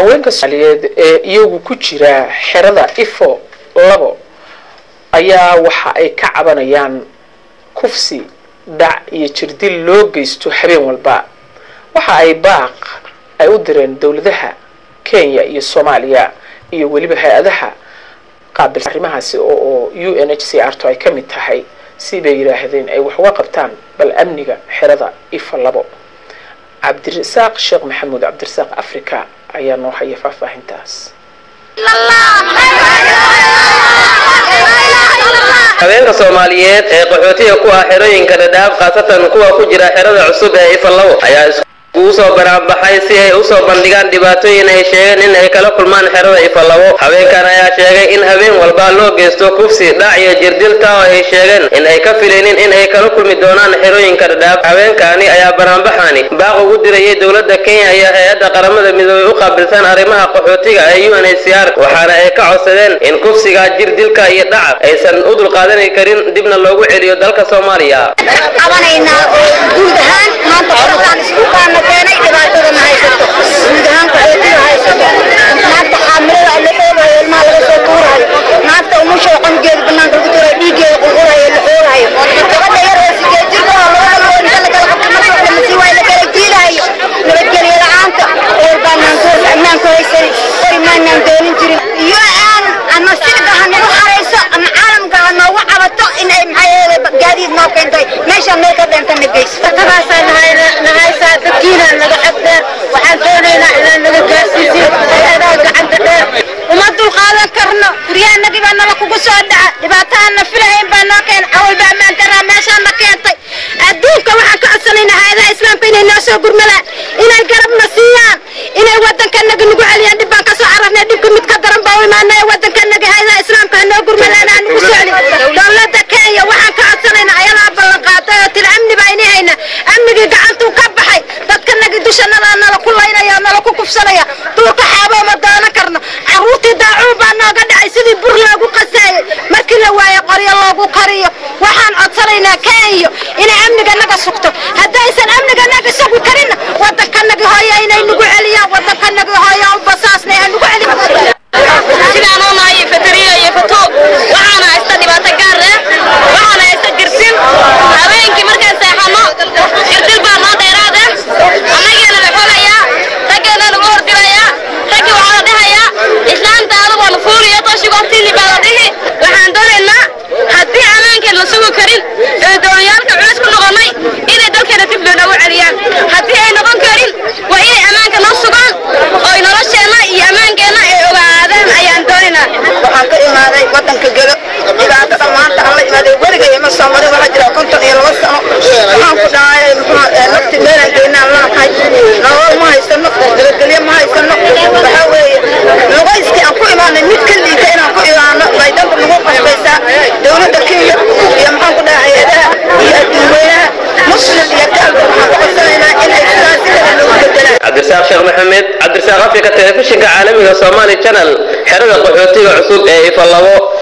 haweenka soomaaliyeed ee iyagu ku jira xerada ifo labo ayaa waxa ay ka cabanayaan kufsi dhac iyo jirdil loo geysto habeen walba waxa ay baaq ay u direen dowladaha kenya iyo soomaaliya iyo weliba hay-adaha qaabilsan arrimahaasi oo u n h c r to ay ka mid tahay si bay yidhaahdeen ay wax uga qabtaan bal amniga xerada ifa labo cabdirasaaq sheekh maxamuud cabdirasaaq africa ayaa noo haya faahfaahintaas haweenka soomaaliyeed ee qaxootiga ku ah xerooyinka dhadhaab khaasatan kuwa ku jira xerada cusub ee ifalawo ayaa iskugu soo banaanbaxay si ay usoo bandhigaan dhibaatooyin ay sheegeen in ay kala kulmaan xerada ifalawo haweenkan ayaa sheegay in habeen walba loo geysto kufsi dhac iyo jirdilta oo ay sheegeen in ay ka filaynin in ay kala kulmi doonaan xerooyinka dhadhaab haweenkaani ayaa banaanbaxani baaq ugu dirayay dowladda kenya iyo hay-adda qaramada midoobey u qaabilsan arrimaha qaxootiga ee u n h c r waxaana ay ka codsadeen in kufsiga jirdilka iyo dhaca aysan u dulqaadani karin dibna loogu celiyo dalka soomaaliya qabanaynaa oo guud ahaan maanta xorotaan isku kaana keenay dhibaatadana haysato guud ahaan qaxootiga haysato maanta xaamilada la xoolayo ilmaha laga soo tuurayo maanta umusha qangeeda banaanka lagu tuurayo dhiigeeda qulqulayo la xoolayo gabadha yar oo sideed jirka oo labada loo inta lagala qabta marka wax lama sii waayo la kala jiilayo nabadgelyo la-aanta eer baanaan goos ammaanku haysan qori maanaan doonin jirin iyo aan ama sirga ha nagu xarayso ama caalamka ha noogu cabato in ay maxaa yeelay gaadiid noo keentay meeshaan meel ka dheenta na geyso dadkaasaan nahaysaa dadkiina naga xagdheer waxaan doonaynaa inaan naga gaarsiisin hay-adaha gacanta dheer uma dulqaadan karno guryahanagii baa nala kugu soo dhaca dhibaatahaanna filahayn baa noo keen awalba ammaan daraa meeshaan na keentay adduunka waxaan ka codsanaynaa hay-adaha islaamka inay noo soo gurmadaan inay garabna siiyaan inay waddankanaga nagu celiyaan dhib baan ka soo cararnay dhibka mid ka daran baa u imaanaya waddankanaga hay-adaha islaamka ha noo gurmadaan aan nagu soo celin dowladda kenya waxaan ka codsanaynaa ayadaa ballan qaaday oo tiri amni baa ini hayna amnigii gacantuu ka baxay dadkanagi dushanada nala ku laynaya nala ku kufsanaya duurka xaabo ma doonan karno caruurtii daacuun baa nooga dhacay sidii bur loogu qasaayay markii la waayo qoryo loogu kariyo waxaan codsanaynaa kenya inay amniga naga sugto haddaysan amniga naga sugi karinna waddankanagi hooya inay nagu celiyaan waddankanagi hooya u basaasnay ha nagu celin sidaan oo nahay fateriyo iyo fatoo waxaana haysta dhibaato gaar ah waxaana haysta girsin habeenkii markaan seexano girdil baa noo dheeraad ah annageena la xolayaa raggeena lagu hordilayaa raggii waxaa la dhahayaa islaanta adugu waa la fuuriyo toshigu hortiili baa la dhihi waxaan doonaynaa haddii ammaankeen la sugi karin ee dooniyaalka culis ku noqonnay inay dalkeena dib loo noogu celiyaan haddii ay noqon karin waa inay ammaanka noo sugaan oo nolosheenna iyo ammaankeenna ay ogaadaan ayaan doonaynaa waxaan ka imaaday waddanka gelo dhibaatada maanta aan la imaaday weligay ima soo marin waxaa jira konton iyo laba sano waxaan ku dhahay muxuu nafti meelaan geynaan lanahay nolol ma haysano nabadgelyo ma haysano waxaa weeye lugayskii aan ku imaanay mid ka liita inaan ku imaano bay dhanba nagu qasbaysaa dowladda kenya iyo maxaan ku dhahay hay-adaha iyo adduunweynaha muslim iyo gaalba waxaan ku codsanaynaa in ay sidaas si kale noogu bedelaan cabdirasaaq sheekh maxamed cabdirasaaq africa telefishinka caalamiga somali channel xerada qaxootiga cusub ee ifalabo